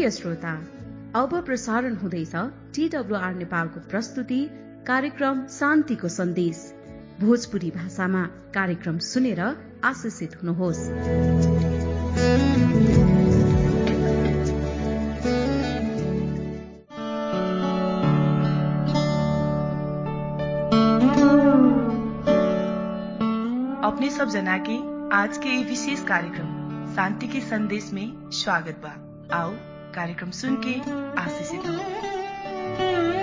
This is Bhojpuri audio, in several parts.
प्रिय श्रोता अब प्रसारण हुँदैछ टीडब्लुआर नेपालको प्रस्तुति कार्यक्रम शान्तिको सन्देश भोजपुरी भाषामा कार्यक्रम सुनेर आशिषित हुनुहोस् अपने सब जना के आज के ये विशेष कार्यक्रम शांति के संदेश में स्वागत बा आओ कार्यक्रम सुन के आशीषित हो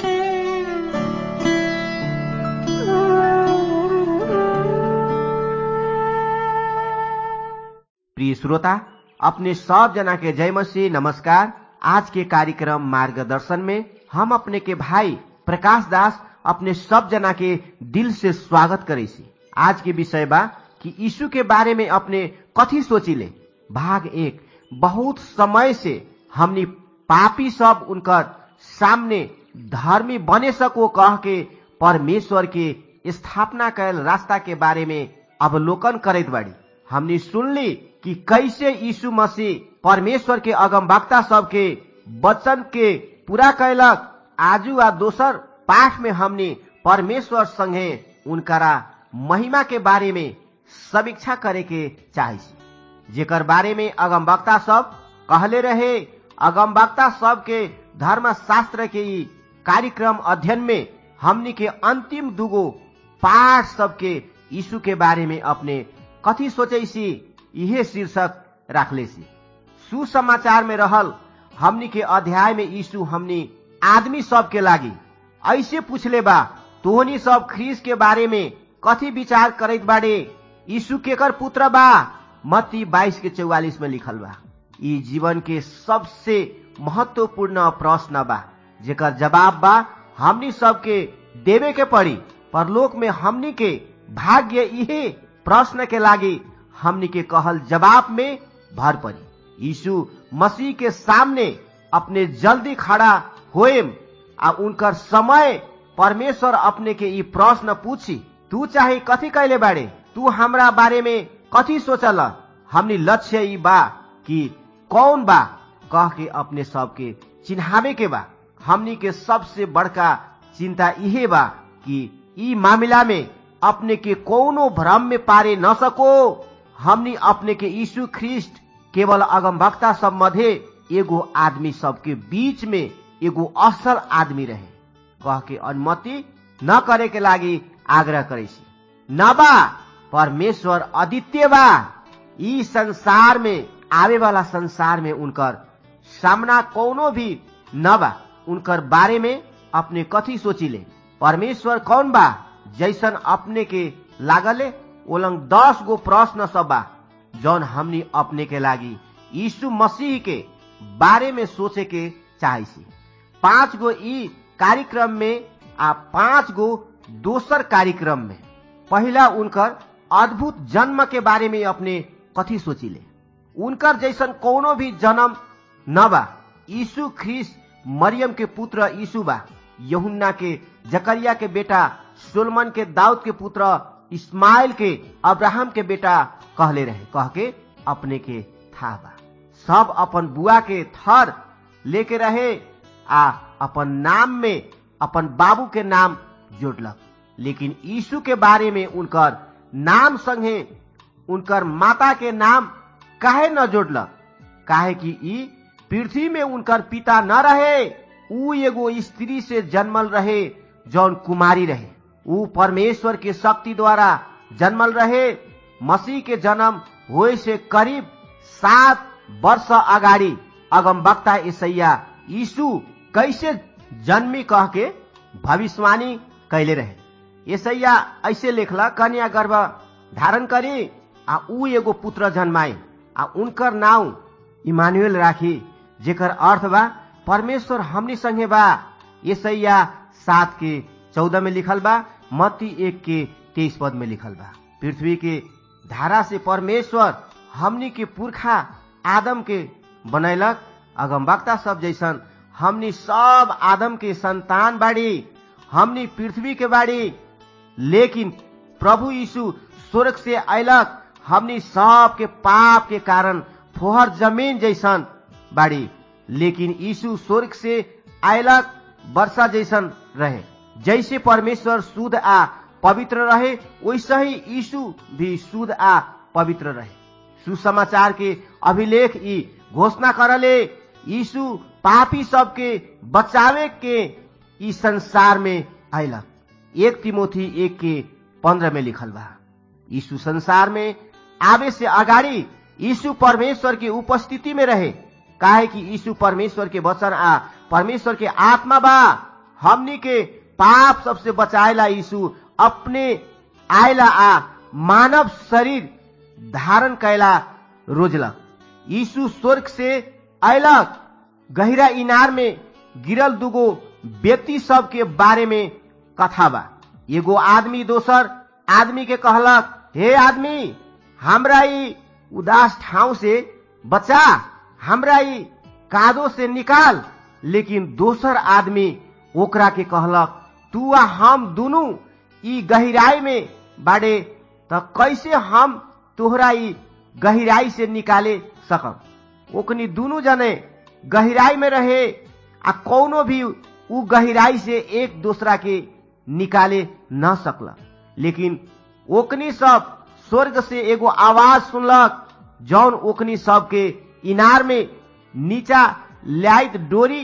प्रिय श्रोता अपने सब जना के जय मसीह नमस्कार आज के कार्यक्रम मार्गदर्शन में हम अपने के भाई प्रकाश दास अपने सब जना के दिल से स्वागत करे सी आज के विषय बा कि यीशु के बारे में अपने कथी सोचिले भाग एक बहुत समय से हमनी पापी सब उनकर सामने धर्मी बने सको कह के परमेश्वर के स्थापना कैल रास्ता के बारे में अवलोकन करत बाड़ी हमनी सुनली कि कैसे यीशु मसीह परमेश्वर के अगमवक्ता सबके वचन के पूरा कैलक आजू आ दोसर पाठ में हमनी परमेश्वर संगे उनकरा महिमा के बारे में समीक्षा करे के चाहे जेकर बारे में अगमवक्ता सब कहले रहे अगमवक्ता सब के धर्म शास्त्र के ई कार्यक्रम अध्ययन में हमनी के अंतिम दुगो पाठ सबके यीशु के बारे में अपने कथी सोचे सी इहे शीर्षक राखले सी सुसमाचार में रहल हमनी के अध्याय में यीशु हमनी आदमी सब के लागी ऐसे पूछले बा तोहनी सब ख्रीस के बारे में कथी विचार करत बाड़े यीशु केकर पुत्र बा मत्ती बाईस के चौवालीस में लिखल बा ई जीवन के सबसे महत्वपूर्ण प्रश्न बा जेकर जवाब बा हमनी सबके देवे के पड़ी परलोक में हमनी के भाग्य इहे प्रश्न के लागी हमनी के कहल जवाब में भर पड़ी यीशु मसीह के सामने अपने जल्दी खड़ा होएम आ उनकर समय परमेश्वर अपने के ई प्रश्न पूछी तू चाहे कथी कैले बाड़े तू हमरा बारे में कथी सोचल हमनी लक्ष्य ई बा कि कौन बा कह के अपने सबके चिन्हावे के बा हमनी के सबसे बड़का चिंता इहे बा कि ई मामला में अपने के कोनो भ्रम में पारे न सको हमनी अपने के यीशु ख्रिस्ट केवल अगमवक्ता सब मध्य एगो आदमी सबके बीच में एगो असल आदमी रहे कह के अनुमति न करे के लागी आग्रह करे न बा परमेश्वर अद्वितीय बा ई संसार में आवे वाला संसार में उनकर सामना कोनो भी न बा उनकर बारे में अपने कथी सोचिले परमेश्वर कौन बा जैसन अपने के लागले ओलंग दस गो प्रश्न सब बा जौन हमनी अपने के लागी यीशु मसीह के बारे में सोचे के चाहे पांच गो ई कार्यक्रम में आ पांच गो दोसर कार्यक्रम में पहला उनकर अद्भुत जन्म के बारे में अपने कथी सोचिले उनकर जैसन कोनो भी जन्म न बा यीशु ख्रीस मरियम के पुत्र यीशु बा यहुन्ना के जकरिया के बेटा सोलमन के दाऊद के पुत्र इस्माइल के अब्राहम के बेटा कहले रहे कह के अपने के था बा सब अपन बुआ के थर लेके रहे आ अपन नाम में अपन बाबू के नाम जोड़लक लेकिन यीशु के बारे में उनकर नाम संगे उनकर माता के नाम काहे न जोड़लक काहे कि ई पृथ्वी में उनकर पिता न रहे ऊ एगो स्त्री से जन्मल रहे जौन कुमारी रहे ऊ परमेश्वर के शक्ति द्वारा जन्मल रहे मसीह के जन्म होए से करीब सात वर्ष अगाडि अगमवक्ता ईसैया यीशु कैसे जन्मी कह के भविष्यवाणी कैले रहे ईसैया ऐसे लेखला कन्या गर्भ धारण करी आ ऊ एगो पुत्र जन्माए आ उनकर नाम इमानुएल राखी जेकर अर्थ बा परमेश्वर हमनी संगे बा ईसैया सात के चौदह में लिखल बा मत्ती एक के तेईस पद में लिखल बा पृथ्वी के धारा से परमेश्वर हमनी के पुरखा आदम के बनैलक अगमवक्ता सब जैसन हमनी सब आदम के संतान बाड़ी हमनी पृथ्वी के बाड़ी लेकिन प्रभु यीशु स्वर्ग से अयलक हमनी सब के पाप के कारण फोहर जमीन जैसन बाड़ी लेकिन यीशु स्वर्ग से आयलक वर्षा जैसन रहे जैसे परमेश्वर शुद्ध आ पवित्र रहे वैसे ही यीशु भी शुद्ध आ पवित्र रहे सुसमाचार के अभिलेख ई घोषणा करले यीशु पापी सबके बचावे के ई संसार में आयलक एक तिमोथी एक के पंद्रह में लिखल बा यीशु संसार में आवे से अगाडि यीशु परमेश्वर के उपस्थिति में रहे काहे कि यीशु परमेश्वर के वचन आ परमेश्वर के आत्मा बा हमनी के पाप सबसे बचाएला यीशु अपने आयला आ मानव शरीर धारण कैला रोजलक यीशु स्वर्ग से अयलक गहिरा इनार में गिरल दुगो व्यक्ति सब के बारे में कथा बा एगो आदमी दोसर आदमी के कहलक हे आदमी हमरा ई उदास ठाउँ से बचा हमरा ई कादो से निकाल लेकिन दोसर आदमी ओकरा के कहलक तू आ हम दुनू ई गहिराई में बाड़े त कैसे हम तोहरा ई गहिराई से निकाले सकम ओकनी दुनू जने गहिराई में रहे आ कौनो भी उ गहिराई से एक दूसरा के निकाले न सकल लेकिन ओकनी सब स्वर्ग से एगो आवाज सुनलक जौन ओकनी सब के इनार में नीचा लाइत डोरी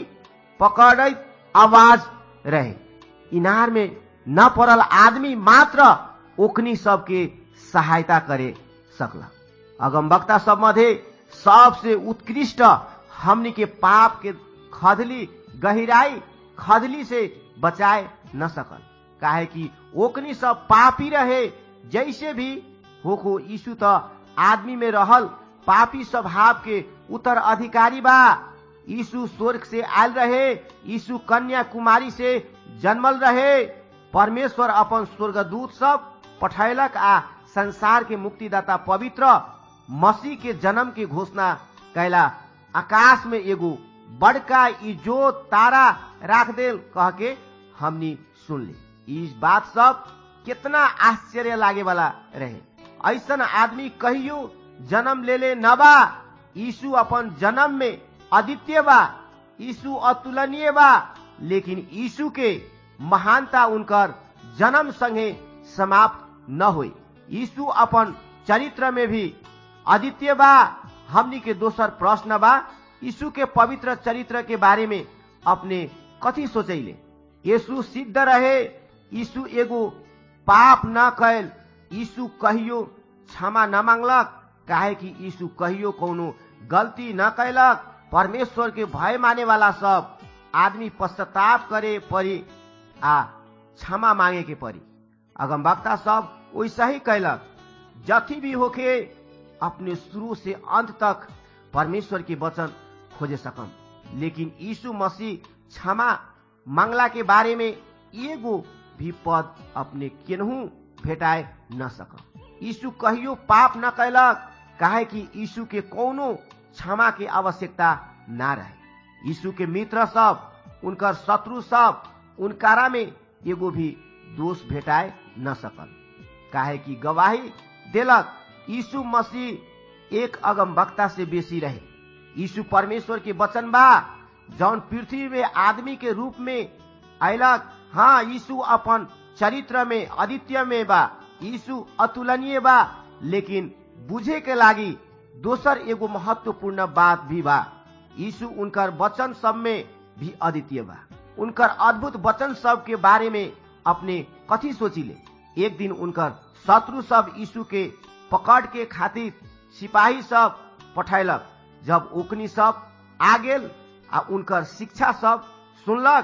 पकड़त आवाज रहे इनार में न पड़ल आदमी मात्र ओकनी सबके सहायता करे सकला अगमवक्ता सब मध्य सबसे उत्कृष्ट हमनी के पाप के खदली गहिराई खदली से बचाए न सकल काहे कि ओकनी सब पापी रहे जैसे भी होको यीशु त आदमी में रहल पापी स्वभाव के उत्तर अधिकारी बा यीशु स्वर्ग से आयल रहे यीशु कन्या कुमारी से जन्मल रहे परमेश्वर अपन स्वर्गदूत सब पठैलक आ संसार के मुक्तिदाता पवित्र मसीह के जन्म के घोषणा कैला आकाश में एगो बड़का इजो तारा राख देल कह के हमनी सुन ली इस बात सब कितना आश्चर्य लागे वाला रहे ऐसन आदमी कहियो जन्म ले ले न बा यीशु अपन जन्म में अद्वितीय बा यीशु अतुलनीय बा लेकिन यीशु के महानता उनकर जन्म संगे समाप्त न हुई यीशु अपन चरित्र में भी अद्वितीय बा हमनी के दोसर प्रश्न बा यीशु के पवित्र चरित्र के बारे में अपने कथी सोचैले यीशु सिद्ध रहे यीशु एगो पाप न कैल यीशु कहियो क्षमा न मांगलक काहे कि यीशु कहियो कोनो गलती न कैलक परमेश्वर के भय माने वाला सब आदमी पश्चाताप करे परी आ क्षमा मांगे के परी अगम वक्ता सब वैसा ही कैलक जथी भी होके अपने शुरू से अंत तक परमेश्वर के वचन खोजे सकम लेकिन यीशु मसीह क्षमा मांगला के बारे में एगो भी पद अपने केनहू भेटाए न सकम यीशु कहियो पाप न कैलक काहे कि यीशु के कोनो क्षमा के आवश्यकता ना रहे यीशु के मित्र सब उनकर शत्रु सब उनकारा में एगो भी दोष भेटाए न सकल काहे कि गवाही देलक यीशु मसीह एक अगम वक्ता से बेसी रहे यीशु परमेश्वर के वचन बा जौन पृथ्वी में आदमी के रूप में अयलक हाँ यीशु अपन चरित्र में अदित्य में बा यीशु अतुलनीय बा लेकिन बुझे के लागी दोसर एगो महत्वपूर्ण बात भी बा यीशु उनकर वचन सब में भी अद्वितीय बा उनकर अद्भुत वचन सब के बारे में अपने कथी सोचिले एक दिन उनकर शत्रु सब यीशु के पकड़ के खातिर सिपाही सब पठैलक जब ओकनी सब आ गेल आ उनकर शिक्षा सब सुनलक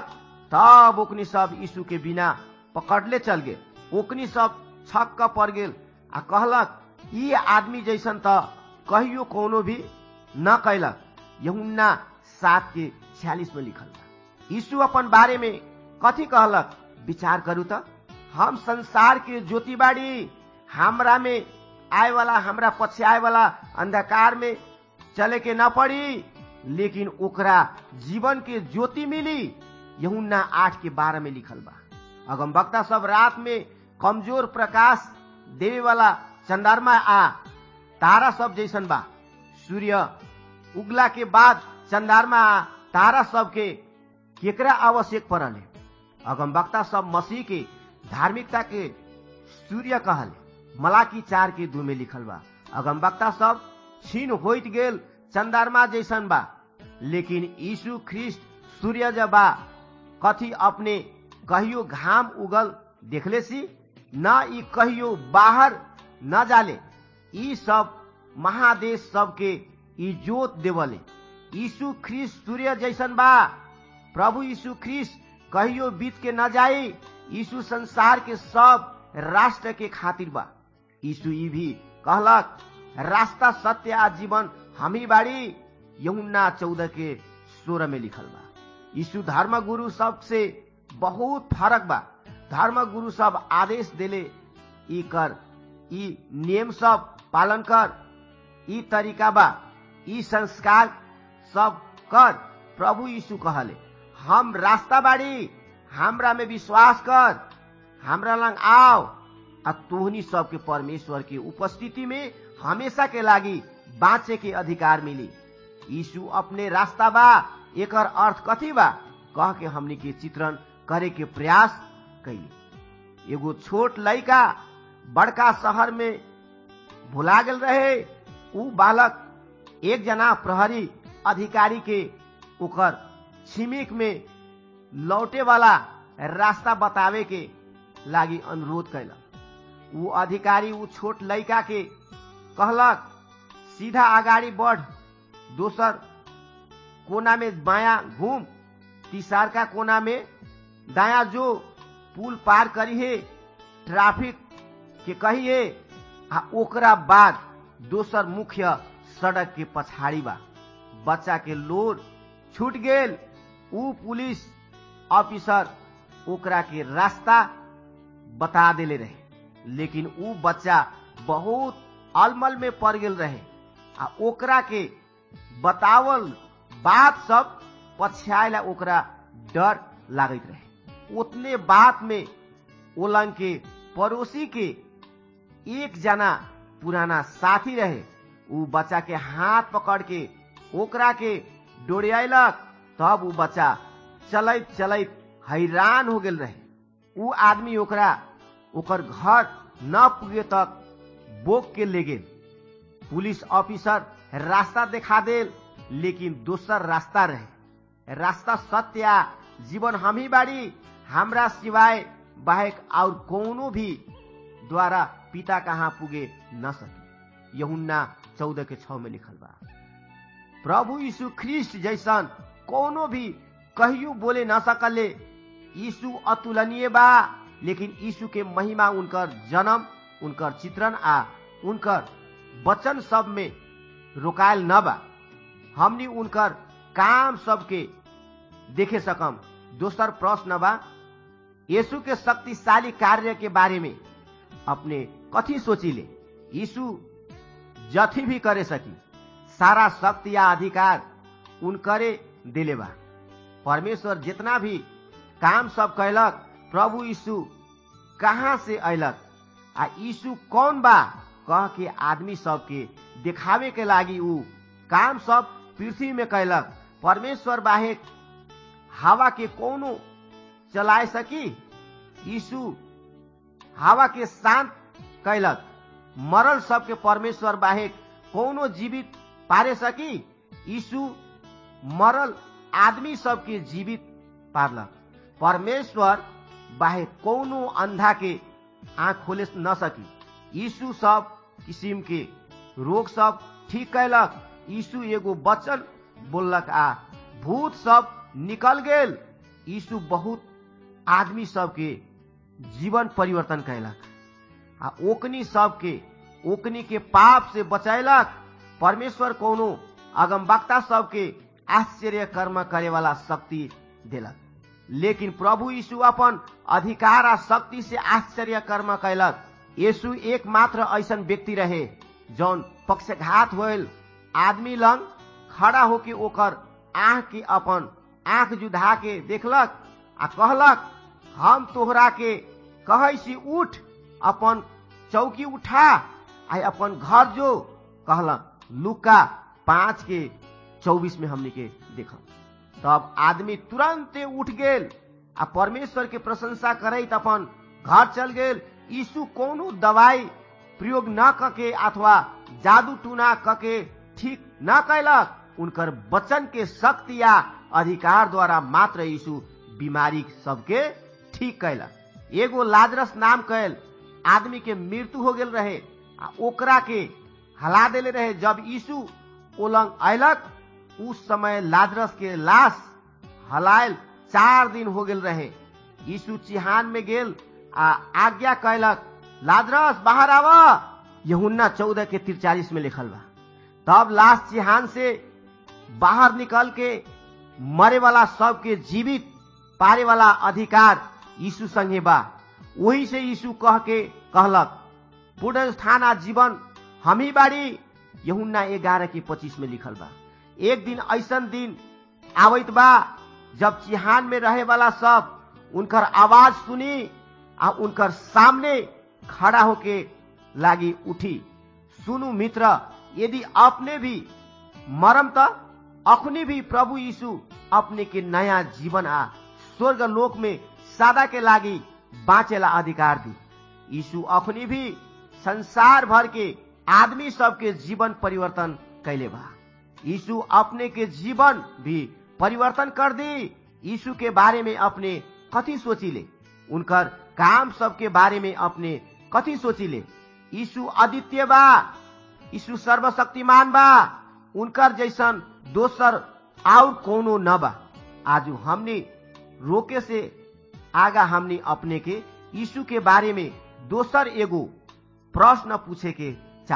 तब ओकनी सब यीशु के बिना पकड़ले चल गेल ओकनी सब छक्क पड़ गेल आ कहलक ये आदमी जैसन त कहियो कोनो भी न कैलक यहुन्ना सात के छियालीस में लिखल बा यीशु अपन बारे में कथी कहलक विचार करू त हम संसार के ज्योति बाड़ी हमरा में आए वाला हमरा पछे आए वाला अंधकार में चले के न पड़ी लेकिन ओकरा जीवन के ज्योति मिली यहुन्ना आठ के बारह में लिखल बा अगम वक्ता सब रात में कमजोर प्रकाश देवे वाला चंद्रमा आ तारा सब जैसन बा सूर्य उगला के बाद चंदारमा तारा सबके केकरा आवश्यक पड़ले अगमवक्ता सब मसीह के धार्मिकता के सूर्य कहले मलाकी चार के दू में लिखल बा अगमवक्ता सब छीन होइत गेल चंदारमा जैसन बा लेकिन यीशु ख्रिस्ट सूर्य जब बा कथी अपने कहियो घाम उगल देखले सी न ई कहियो बाहर न जाले ई सब महादेश सबके ई जोत देवले यीशु ख्रिस्ट सूर्य जैसन बा प्रभु यीशु ख्रिस्ट कहियो बीत के न जाए यीशु संसार के सब राष्ट्र के खातिर बा यीशु ई भी कहलक रास्ता सत्य आ जीवन हमी बाड़ी यमुना चौदह के सोलह में लिखल बा यीशु धर्म गुरु सब से बहुत फरक बा धर्म गुरु सब आदेश देले ई कर ई नियम सब पालन कर ई तरीका बा ई संस्कार सब कर प्रभु यीशु कहले हम रास्ता बाड़ी हमरा में विश्वास कर हमरा लंग आओ आ तोहनी सबके परमेश्वर के उपस्थिति में हमेशा के लागी बाँचे के अधिकार मिली यीशु अपने रास्ता बा एकर अर्थ कथी बा कह के हमनी के चित्रण करे के प्रयास कैली एगो छोट लड़का बड़का शहर में भुला गेल रहे उ बालक एक जना प्रहरी अधिकारी के ओकर छिमिक में लौटे वाला रास्ता बतावे के लागी अनुरोध कैलक उ अधिकारी उ छोट लड़का के कहलक सीधा अगाडि बढ़ दोसर कोना में बाया घूम तीसरका कोना में दाया जो पुल पार करिए ट्रैफिक के कहिए आ ओकरा बाद दोसर मुख्य सड़क के पछाड़ी बा बच्चा के लोड छूट गेल उ पुलिस ऑफिसर ओकरा के रास्ता बता देले रहे लेकिन उ बच्चा बहुत अलमल में पड़ गेल रहे आ ओकरा के बतावल बात सब पछायला ओकरा डर लागत रहे उतने बात में ओलंग के पड़ोसी के एक जना पुराना साथी रहे उ बच्चा के हाथ पकड़ के ओकरा के डोरियालक तब उ बच्चा चलैत चलैत हैरान हो गेल रहे उ आदमी ओकरा ओकर घर न पुगे तक बोक के ले गेल पुलिस ऑफिसर रास्ता देखा देल लेकिन दोसर रास्ता रहे रास्ता सत्य जीवन हम ही बाड़ी हमरा सिवाय बाहेक और कोनो भी द्वारा पिता कहाँ पुगे न सके यहुन्ना चौदह के छ में लिखल बा प्रभु यीशु ख्रिस्ट जैसन कोनो भी कहियो बोले न सकले यीशु अतुलनीय बा लेकिन यीशु के महिमा उनकर जन्म उनकर चित्रण आ उनकर वचन सब में रोकायल न बा हमनी उनकर काम सबके देखे सकम दोसर प्रश्न बा यीशु के शक्तिशाली कार्य के बारे में अपने कथी सोचिले यीशु जथी भी करे सकी सारा शक्ति या अधिकार उनकरे दिले बा परमेश्वर जितना भी काम सब कैलक प्रभु यीशु कहाँ से अयलक आ यीशु कौन बा कह के आदमी सबके दिखावे के लागी उ काम सब पृथ्वी में कैलक परमेश्वर बाहेक हवा के कोनो चलाए सकी यीशु हवा के शांत कैलक मरल सबके परमेश्वर बाहेक कोनो जीवित पारे सकी यीशु मरल आदमी सबके जीवित पारलक परमेश्वर बाहेक कोनो अंधा के आंख खोले न सकी यीशु सब किसिम के रोग सब ठीक कैलक यीशु एगो वचन बोललक आ भूत सब निकल गेल यीशु बहुत आदमी सबके जीवन परिवर्तन कैलक आ ओकनी सबके ओकनी के पाप से बचैलक परमेश्वर कोनो अगमवक्ता सबके आश्चर्य कर्म करे वाला शक्ति देलक लेकिन प्रभु यीशु अपन अधिकार आ शक्ति से आश्चर्य कर्म कैलक यीशु एकमात्र ऐसन व्यक्ति रहे जौन पक्षघात होल आदमी लंग खड़ा होके ओकर आंख के अपन आंख जुधा के देखलक आ कहलक हम तोहरा के कहै छी उठ अपन चौकी उठा आ अपन घर जो कहलक लुका पाँच के चौबीस में हमने के देखा तब आदमी तुरंते उठ गेल आ परमेश्वर के प्रशंसा करैत अपन घर चल गेल यीशु कोनो दवाई प्रयोग न कके अथवा जादू टूना कके ठीक न कैलक उनकर वचन के शक्ति या अधिकार द्वारा मात्र यीशु बीमारी सबके ठीक कैलक एगो लाजरस नाम कैल आदमी के मृत्यु हो गेल रहे आ ओकरा के हला देले रहे जब यीशु ओलंग अयलक उस समय लाजरस के लाश हलायल चार दिन हो गेल रहे यीशु चिहान में गेल आ आज्ञा कैलक लाजरस बाहर आव यहुन्ना चौदह के तिरचालीस में लिखल बा तब लाश चिहान से बाहर निकल के मरे वाला सबके जीवित पारे वाला अधिकार यीशु संगे बा वही से यीशु कह के कहलक पूर्ण स्थान आ जीवन हम ही बाड़ी यहुन्ना ग्यारह के पच्चीस में लिखल बा एक दिन ऐसन दिन आवत बा जब चिहान में रहे वाला सब उनकर आवाज सुनी आ उनकर सामने खड़ा होके लागी उठी सुनु मित्र यदि अपने भी मरम त अखनी भी प्रभु यीशु अपने के नया जीवन आ स्वर्ग लोक में सदा के लागी बाँचेला अधिकार दी यीशु अखनी भी संसार भर के आदमी सबके जीवन परिवर्तन कैले बा यीशु अपने के जीवन भी परिवर्तन कर दी यीशु के बारे में अपने कथी सोचिले उनकर काम सबके बारे में अपने कथी सोचिले यीशु अद्वितीय बा यीशु सर्वशक्तिमान बा उनकर जैसन दोसर और कोनो न बा आज हमने रोके से आगा हमने अपने के यीशु के बारे में दोसर एगो प्रश्न पूछे के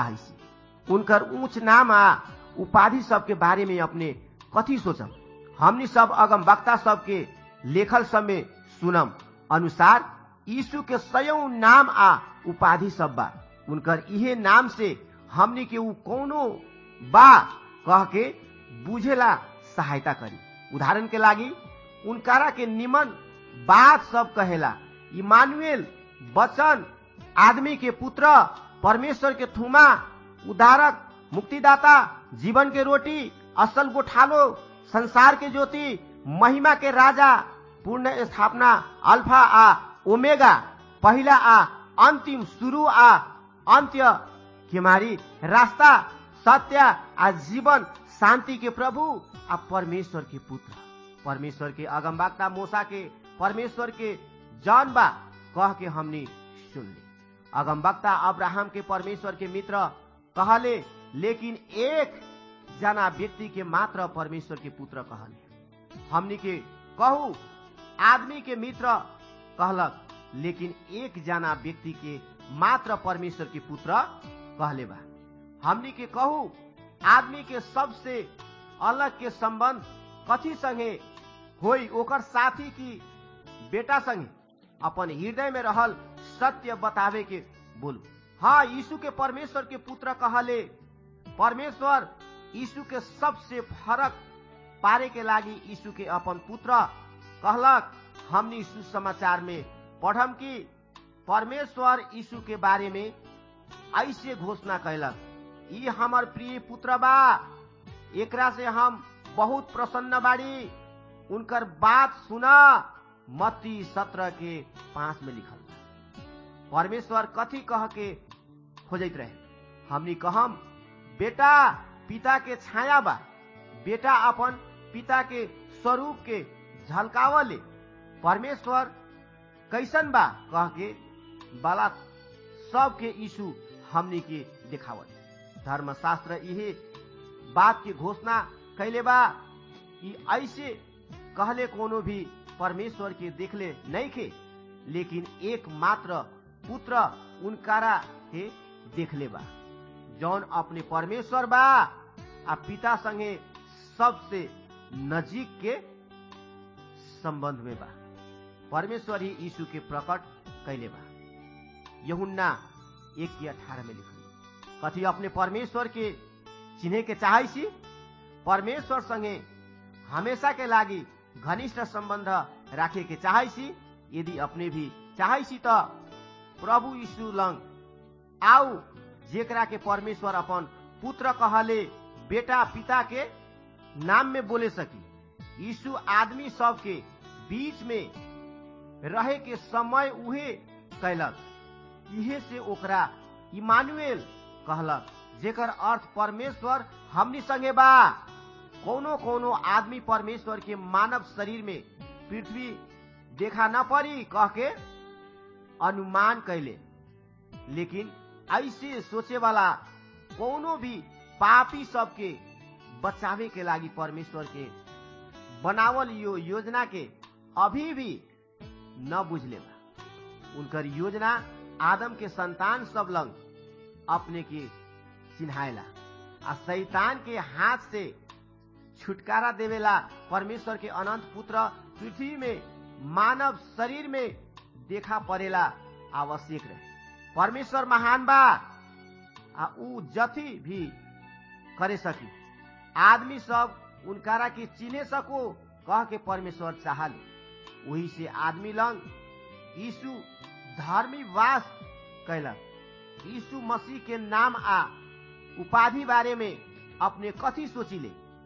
चाहे उनकर ऊंच नाम आ उपाधि सबके बारे में अपने कथी सोचम हमनी सब अगम वक्ता सबके लेखल सब में सुनम अनुसार यीशु के सयौ नाम आ उपाधि सब बा उनकर इहे नाम से हमनी के ऊ कोनो बा कह के बुझेला सहायता करी उदाहरण के लागी उनकारा के निमन बात सब कहेला इमानुएल वचन आदमी के पुत्र परमेश्वर के थुमा उदारक मुक्तिदाता जीवन के रोटी असल गोठालो संसार के ज्योति महिमा के राजा पूर्ण स्थापना अल्फा आ ओमेगा पहिला आ अंतिम शुरू आ अंत्य केमारी रास्ता सत्य आ जीवन शांति के प्रभु आ परमेश्वर के पुत्र परमेश्वर के अगमबागता मोसा के परमेश्वर के जन बा कह के हमनी सुन ली अगमबक्ता अब्राहम के परमेश्वर के मित्र कहले लेकिन एक जना व्यक्ति के मात्र परमेश्वर के पुत्र कहले हमनी के कहू आदमी के मित्र कहलक लेकिन एक जना व्यक्ति के मात्र परमेश्वर के पुत्र कहले बा हमनी के कहू आदमी के सबसे अलग के संबंध कथी संगे होई ओकर साथी की बेटा संगे अपन हृदय में रहल सत्य बतावे के बोलू हाँ यीशु के परमेश्वर के पुत्र कहले परमेश्वर यीशु के सबसे फरक पारे के लागी यीशु के अपन पुत्र कहलक हमनी सुसमाचार में पढ़म कि परमेश्वर यीशु के बारे में ऐसे घोषणा कैलक ई हमर प्रिय पुत्र बा एकरा से हम बहुत प्रसन्न बाड़ी उनकर बात सुना मत्ती सत्रह के पांच में लिखल परमेश्वर कथी कह के खोजत रहे हमनी कहम बेटा पिता के छाया बा बेटा अपन पिता के स्वरूप के झलकावले परमेश्वर कैसन बा कह के बाला सबके यीशु हमनी के देखावल धर्मशास्त्र इहे बात की घोषणा कैले बा कि ऐसे कहले कोनो भी परमेश्वर के देखले नहीं खे लेकिन एक मात्र पुत्र उनकारा के देखले बा जौन अपने परमेश्वर बा आ पिता संगे सबसे नजीक के संबंध में बा परमेश्वर ही यीशु के प्रकट कैले बा यहुन्ना एक की अठारह में लिखल कथी अपने परमेश्वर के चिन्हे के चाहे सी परमेश्वर संगे हमेशा के लागी घनिष्ठ संबंध राखे के चाहे सी यदि अपने भी चाहे सी तो प्रभु यीशु लंग आउ जेकरा के परमेश्वर अपन पुत्र कहले बेटा पिता के नाम में बोले सकी यीशु आदमी सब के बीच में रहे के समय उहे कैलक इहे से ओकरा इमानुएल कहलक जेकर अर्थ परमेश्वर हमनी संगे बा कोनो कोनो आदमी परमेश्वर के मानव शरीर में पृथ्वी देखा न पड़ी कह के अनुमान कैले लेकिन ऐसे सोचे वाला कोनो भी पापी सबके बचावे के लागी परमेश्वर के बनावल यो योजना के अभी भी न बुझले बा उनकर योजना आदम के संतान सब लंग अपने के चिन्हायला आ शैतान के हाथ से छुटकारा देवेला परमेश्वर के अनंत पुत्र पृथ्वी में मानव शरीर में देखा पड़ेला आवश्यक रहे परमेश्वर महान बा आ ऊ जथी भी करे सकी आदमी सब उनकारा के चिने सको कह के परमेश्वर चाहले वही से आदमी लंग यीशु धर्मी वास कैलक यीशु मसीह के नाम आ उपाधि बारे में अपने कथी सोचिले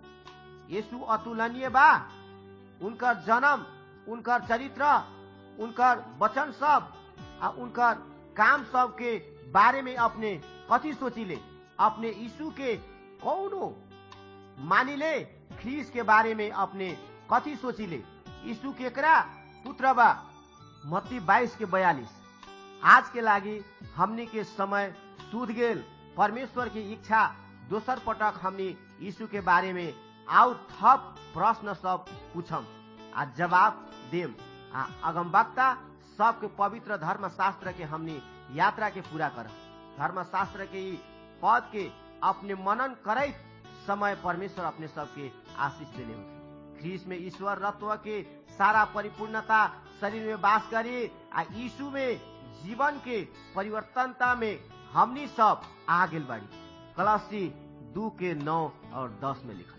यीशु अतुलनीय बा उनकर जन्म उनकर चरित्र उनकर वचन सब आ उनकर काम सब के बारे में अपने कथी सोचिले अपने यीशु के कौनो मानिले ख्रीस के बारे में अपने कथी सोचिले यीशु केकरा पुत्र बा मत्ती बाईस के बयालीस आज के लागी हमनी के समय सूद गेल परमेश्वर की इच्छा दोसर पटक हमनी यीशु के बारे में आउ थप प्रश्न सब पूछम आ जवाब देम आ अगमवक्ता सबके पवित्र धर्म शास्त्र के हमनी यात्रा के पूरा कर धर्म शास्त्र के ई पद के अपने मनन करैत समय परमेश्वर अपने सबके आशीष देने होते ख्रीस में ईश्वर रत्व के सारा परिपूर्णता शरीर में वास करे आ यीशु में जीवन के परिवर्तनता में हमनी सब आ गेल बाड़ी कलसी दू के नौ और दस में लिखल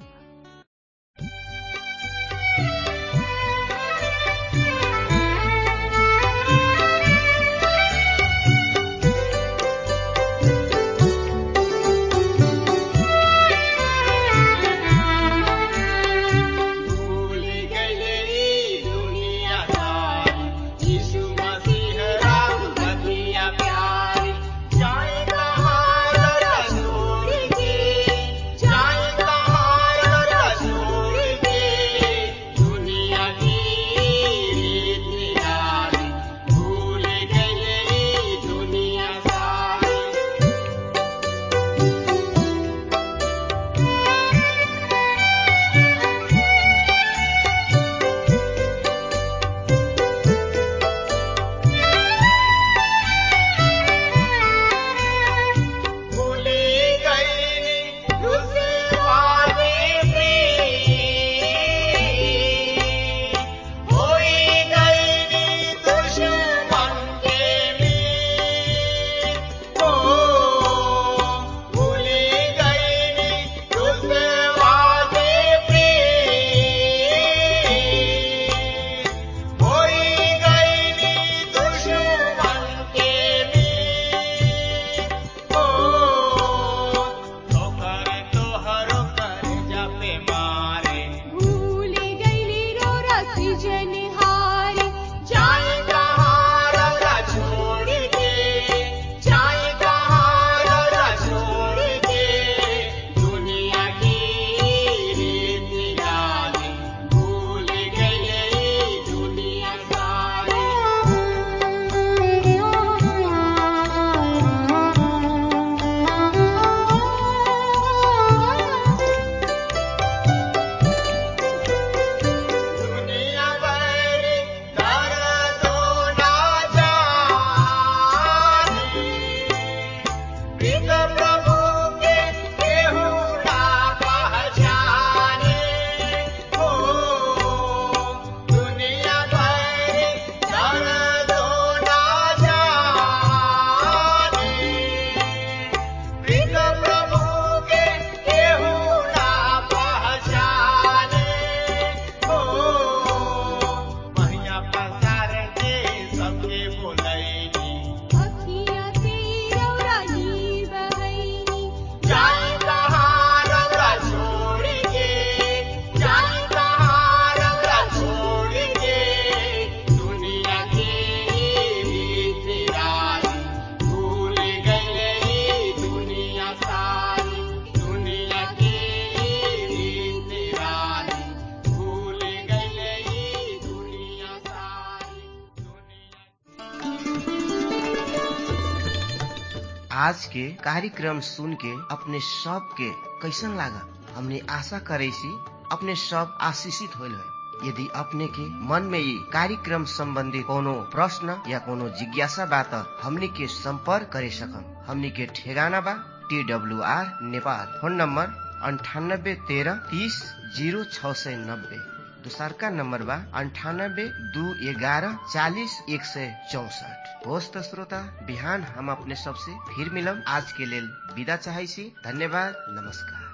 बा भूल गई दुनिया सारी यीशु मसीह राम बतिया प्यारी जाए कहाँ जरा छोड़ के जाए कहाँ आज के कार्यक्रम सुन के अपने सब के कैसन लागा हमने आशा करे सी अपने सब आशीषित होल है यदि अपने के मन में ये कार्यक्रम संबंधी कोनो प्रश्न या कोनो जिज्ञासा बा त हमनी के संपर्क करे सकम हमनी के ठेगाना बा T W R Nepal phone number अंठानब्बे तेरह तीस जीरो छ सय नब्बे दोसरका नम्बर बा अन्ठानब्बे दू एघारह चालिस एक सय चौसठ होस् त श्रोता बिहान हम अपने सबसे फिर मिलम आज के लेल विदा चाहै छी धन्यवाद नमस्कार